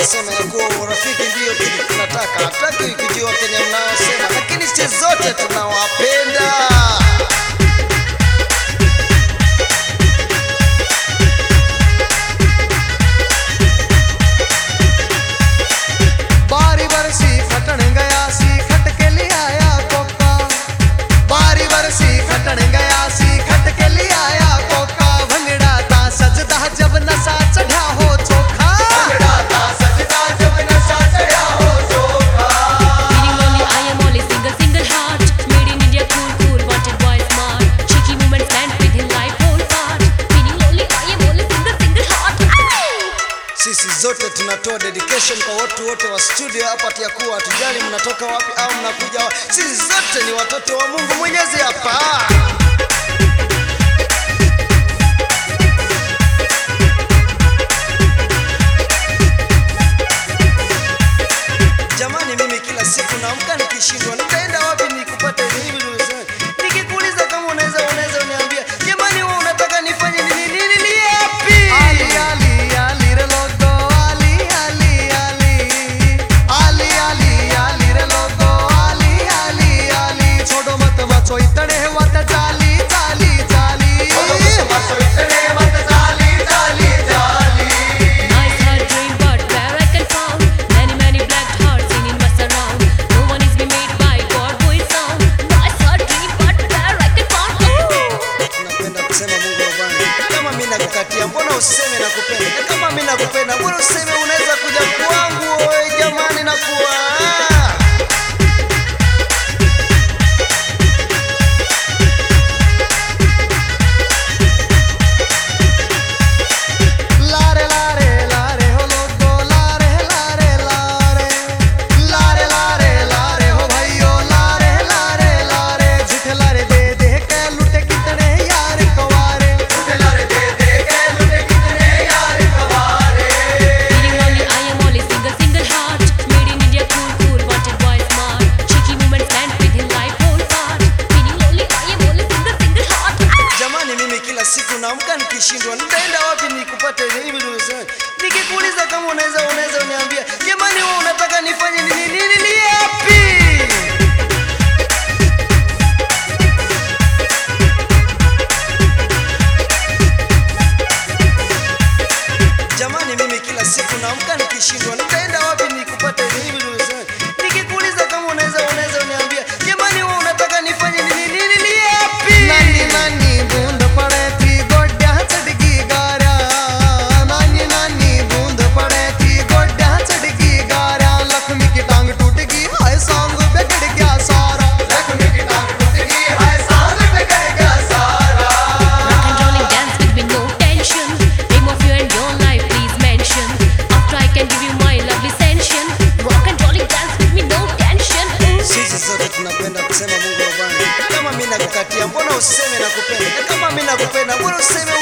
anasema ya kuwa urafiki ndio kitu tunataka, hataki kujua kenye mnaosema, lakini sisi zote tunawapenda. बारी बरसी खटण गया सी खट के ले आया कोका बारी बरसी खटण गया सी खट के ले आया कोका भंगड़ा ता सजदा जब नशा चढ़ा हो चोखा भंगड़ा ता सजदा जब नशा चढ़ा हो चोखा Feeling lonely, I am only single, single heart. Made in India, cool, cool, wanted boy smart. Cheeky woman stand with him life whole part. Feeling lonely, I am only single, single heart. Sisi zote tunatoa dedication kwa watu wote wa studio hapa, ati ya kuwa hatujali mnatoka wapi au mnakuja wapi. Sisi zote ni watoto wa Mungu Mwenyezi hapa. Jamani, mimi kila siku naamka nikishindwa nitaenda wapi nikupate hivi unasema. Nikikuuliza kama unaweza unaweza uniambia, jamani, wewe unataka nifanye nini nini ni yapi? आली आली आली रे लोगो आली आली आली आली आली आली रे लोगो आली आली आली छोड़ो मत बचो इतने मत चाली चाली चाली छोड़ो मत बचो इतने मत चाली चाली चाली Nice heart dream, but where I can found many, many black hearts singing my surround. No one is be made by God who is sound. Nice heart dream, but where I can found. Ooh. Napenda kusema Mungu wa Bwana. Kama mimi nakukatia, mbona useme nakupenda? Na kama mimi nakupenda, mbona useme unaweza kuja kwangu? Oe jamani, nakuwa लारे लारे लारे हो लोगो लारे लारे लारे लारे लारे लारे हो भाइयों लारे लारे लारे झूठे लारे दे दे के लुटे कितने यार कवारे झूठे लारे दे दे के लुटे कितने यार कवारे Feeling lonely, I am only single, single heart. Made in India, cool, cool, wanted boy smart. Cheeky woman stand with him life whole part. Feeling lonely, I am only single, single heart. jamani, mimi kila siku naamka nikishindwa nitaenda wapi nikupate hivi unasema. Nikikuuliza kama unaweza unaweza uniambia, jamani, wewe unataka nifanye nini nini ni yapi? Jamani, mimi kila siku naamka nikishindwa nitaenda wapi nikupate hivi unasema. Nikikuuliza kama unaweza unaweza uniambia, jamani, wewe unataka nifanye nini nini ni yapi? नानी नानी बूंद पड़े थी गोड्या चढ़गी गारा नानी नानी बूंद पड़े थी गोड्या चढ़गी गारा लक्ष्मी की टांग टूट गई हाय सांग बिगड़ गया सारा लक्ष्मी की टांग टूट गई हाय सांग बिगड़ गया सारा Rock and rolling dance with me, no tension. Name of you and your life, please mention. After I can give you my lovely sanction. Rock and rolling dance with me, no tension. Ooh. Sisi zote tunapenda kusema Mungu wa Bwana. Kama mimi nakukatia, mbona useme nakupenda? Na kama mimi nakupenda, mbona useme